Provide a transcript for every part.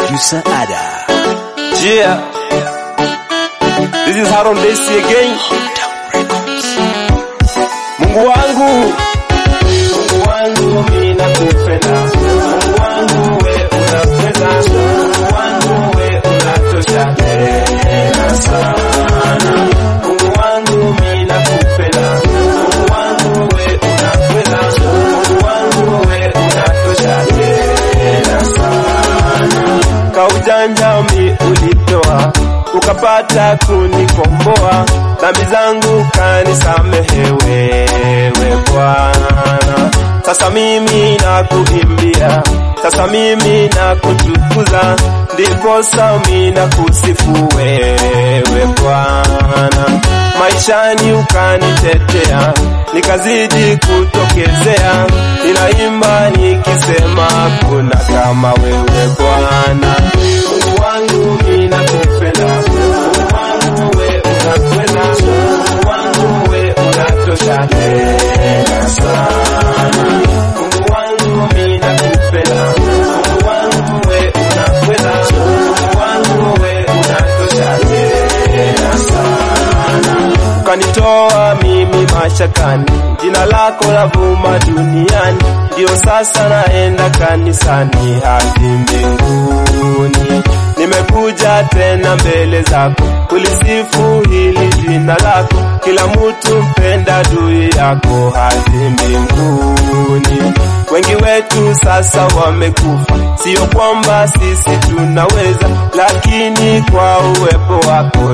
Producer Ada. Yeah. This is Haron Desi again. Mungu wangu, Mungu wangu mimi nakupenda. Mungu wangu we unapenda. Mungu wangu we unatosha tena sana. Mungu wangu mimi nakupenda. Mungu wangu we unapenda. Mungu wangu we unatosha tena sana. Kaujanja mi ulitoa ukapata kunikomboa, dhambi zangu kanisamehe wewe Bwana. Sasa mimi nakuimbia, sasa mimi nakutukuza, ndiposa mimi nakusifu wewe Bwana. Maishani ukanitetea, nikazidi kutokezea, ninaimba nikisema kuna kama wewe Bwana. Mungu wangu mimi nakupenda, Mungu wangu we unakwenda, Mungu wangu we unatosha tena sana. Mungu wangu mimi nakupenda, Mungu wangu we unakwenda, Mungu wangu we unatosha tena sana. Ukanitoa mimi mashakani, jina lako la vuma duniani, ndio sasa naenda kanisani hadi mbinguni. Nimekuja tena mbele zako kulisifu hili jina lako, kila mtu mpenda adui yako hadi mbinguni. Wengi wetu sasa wamekufa, sio kwamba sisi tunaweza, lakini kwa uwepo wako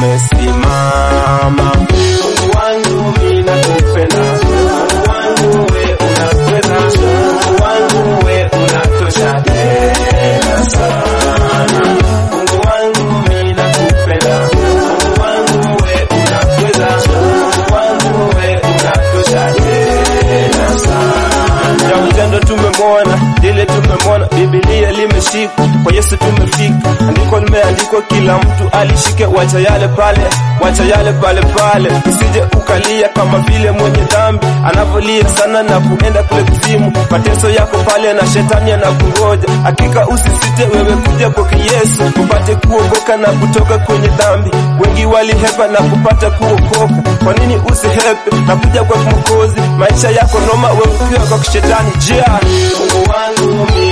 tumesimama. Mungu wangu mimi nakupenda, Mungu wangu we unapenda, Mungu wangu we unatosha tena sana. Mungu wangu mimi nakupenda, Mungu wangu we unapenda, Mungu wangu we unatosha tena sana. Ya utendo tumemwona, lile tumemwona, Biblia limeshika, kwa Yesu tumefika, andiko limeandikwa, kila mtu alishike, wacha yale pale, wacha yale pale pale, usije ukalia kama vile mwenye dhambi anavyolia sana na kuenda kule kuzimu, mateso yako pale na shetani anakungoja. Hakika usisite wewe kuja kwake Yesu upate kuokoka na kutoka kwenye dhambi. Wengi walihepa na kupata kuokoka, kwa nini usihepe na kuja kwa Mwokozi? Maisha yako noma, wewe ukiwa kwa kishetani. Jia Mungu wangu mimi